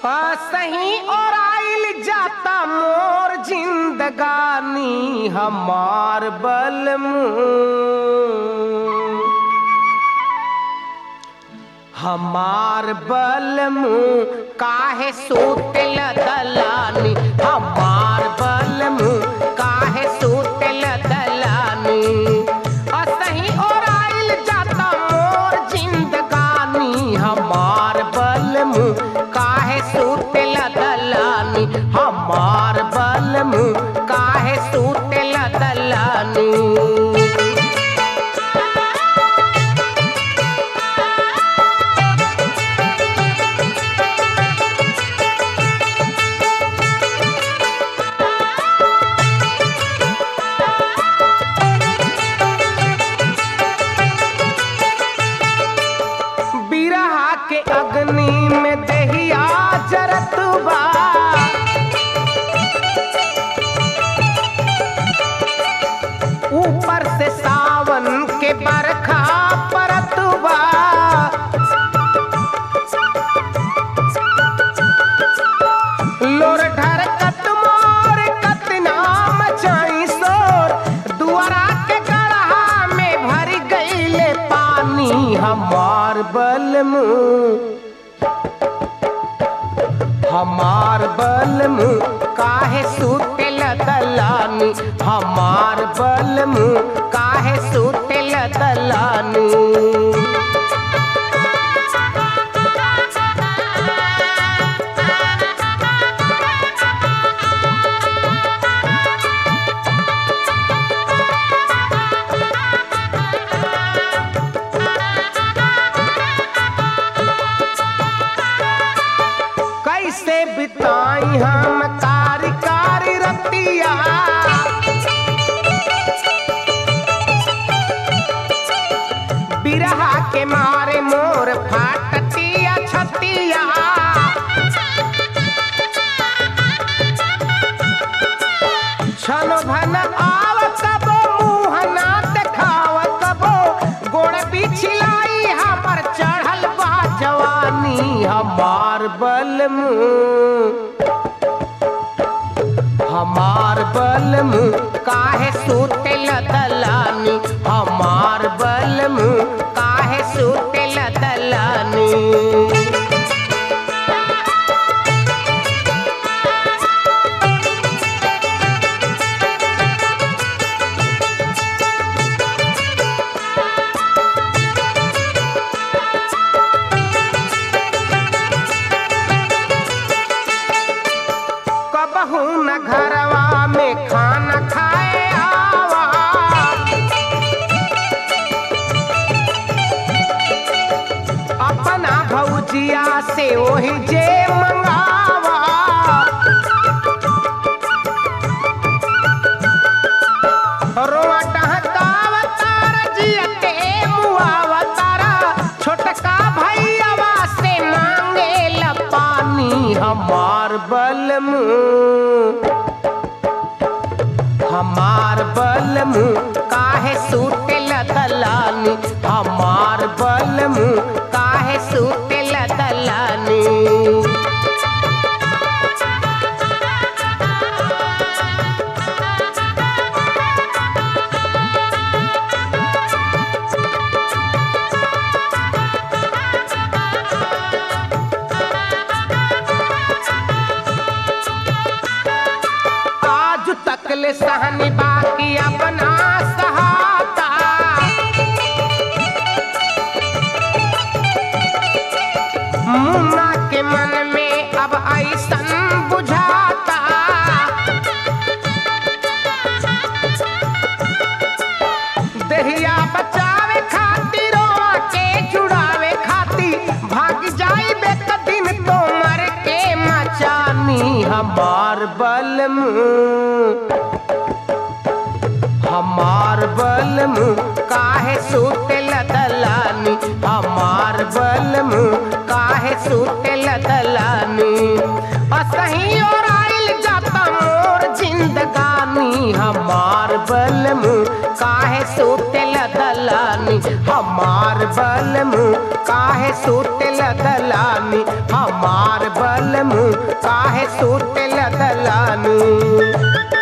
सही और आइल जाता मोर जिंदगानी हमार बलमू हमार बलमू काहे सूतल दलानी हमार बलमू काहे सूतल दलानी असही और आइल जाता मोर जिंदगानी हमार बलमू काहे सूतल दलानी हमार बलमू काहे सूतल दलानी बिरहा के अग्नि में दहिया जरत बा ऊपर से सावन के बरखा परत बा लोर ढरकत मोर कतना मचाई शोर दुआरा के गढ़ा में भर गईले पानी हमार बलमू हमार बलमू काहे सूतेल दलानी हमार बलमू काहे सूतेल दलानी कैसे बिताई हम कारी कारी रतिया बिरहा के मारे मोर फाटतिया छतिया छन भन आव कबो मुँह ना देखाव कबो गोड़ पिछलाई हमर चढ़ल बा जवानी हमार बलमू हमार बलमू काहे सूतेल दलानी हमार बलमू काहे सूतेल दलानी कबहू न घरवा में खाना खाए आवा अपना भौजिया से वही जे मंगावा रोआ टहकाव तारा जियते मुआवा तारा छोटका भैयावा से मांगे ला पानी हमार बलमू हमार बलमू काहे सूतेल दलानी हमार बलमू काहे सूतेल दलानी आज तक ले सहनी बाकी अपना सहाता मुन्ना के मन में अब ऐसन बुझाता दहिया बचावे खातिर रोआ के जुड़ावे खातिर भाग जाई बेक दिन तो मर के मचानी हमार बलमू हमार बलमू काहे सूतेल दलानी हमार बलमू काहे सूतेल दलानी असही और आइल जाता मोर जिंदगानी हमार बलमु काहे सुतेल दलानी हमार बलमु काहे सुतेल दलानी हमार बलमु काहे सुतेल दलानी